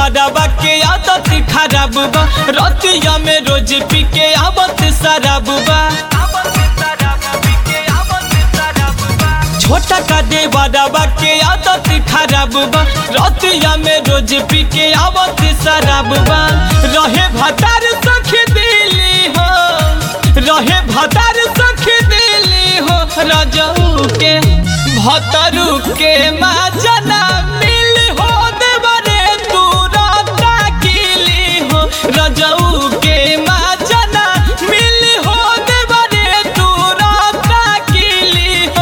देवरवा के आदत खराब बा रतिया में रोज पी के आवत शराब बा छोटा का देवरवा के आदत खराब बा रतिया में रोज पी के आवत शराब बा रहे भतार सख दिली हो रहे भतार सख दिली हो रजऊ के भतरू के माजना मिल हो देवरे तू राता किली हो रजऊ के माजना मिल हो देवरे तू राता किली हो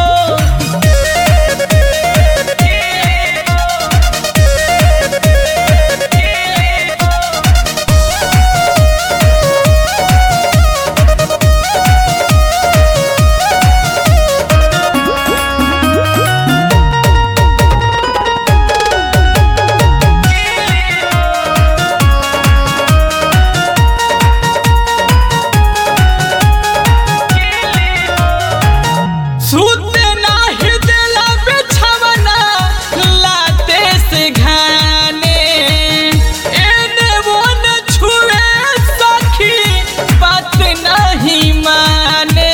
सूते नाही देला बिछवना लाते से घाने एने वो न छुए सखी बात नहीं माने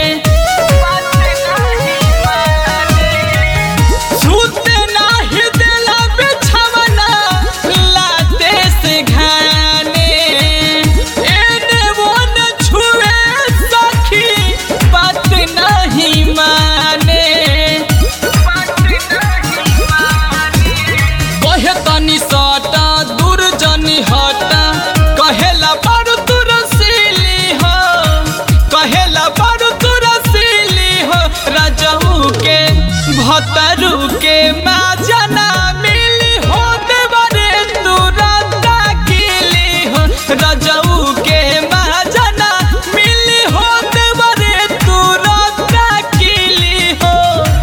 सूते नाही देला बिछवना लाते से घाने एने वो न छुए सखी बात नहीं माने कहे तनी सटा दूर जनी हटा कहेला बारू तू रसीली हो कहेला बारू तू रसीली हो राजहू के भतरू के माजना मिली हो देवरे तू राता किली हो राजहू के माजना मिली हो देवरे तू राता किली हो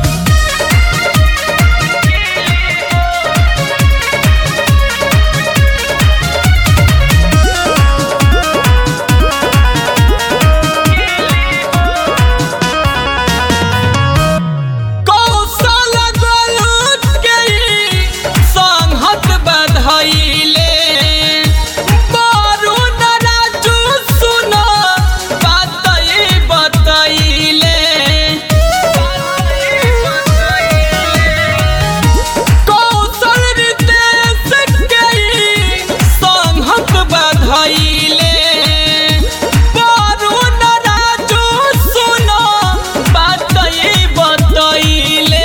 कौशल गलत गई संहत बधैले बारून राजू सुन बातई बतैले कौशल रितेश गई संहत बधैले बारून राजू सुन बातई बतैले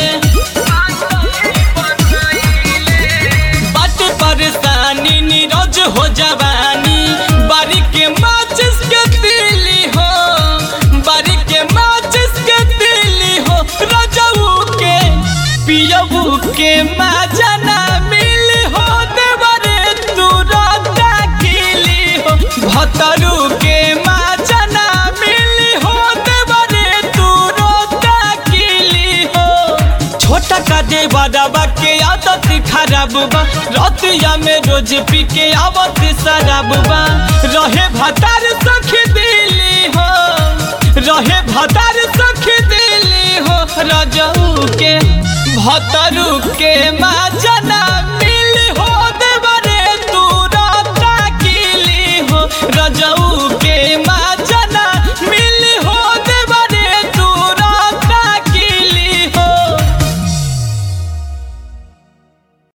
बट परेशानी नीरज हो जवानी बारी के माचिस के दिली हो बारी के माचिस के दिली हो रजऊ के पियबू के माजना मिल हो देवरे तू राता किली हो भतरू के माजना मिल हो देवरे तू रोता किली हो छोटा का देवरवा के आदत खराब बा रतिया में रोज पी के आवत शराब बा रहे भतार सख दिली हो रहे भतार सख दिली हो रजऊ के भतरू के माजना